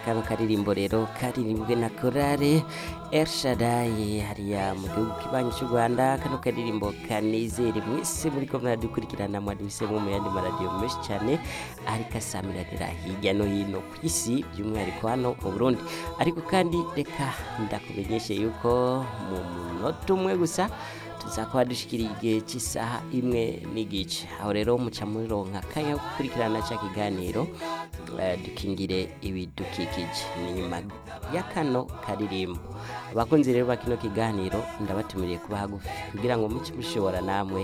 kano karirimbo rero karirimbwe na korale Elshadai hariya mu gihugu kibanyi cy'u Rwanda kano karirimbo kanezere mwese muriko muradukurikirana mwadubisemo mu yandi maradiyo menshi cyane ariko asamiranira hirya no hino ku isi by'umwihariko hano mu Burundi ariko kandi reka ndakumenyeshe yuko mu munota umwe gusa tuzakaba dushikiriye igihe cy'isaha imwe n'igice aho rero muca muronka akanya ko gukurikirana cya kiganiro eh, dukingire ibidukikije ni nyuma ya kano karirimbo abakunzi rero ba kino kiganiro ndabatumiriye kuba hagufi kugira ngo muce mushobora namwe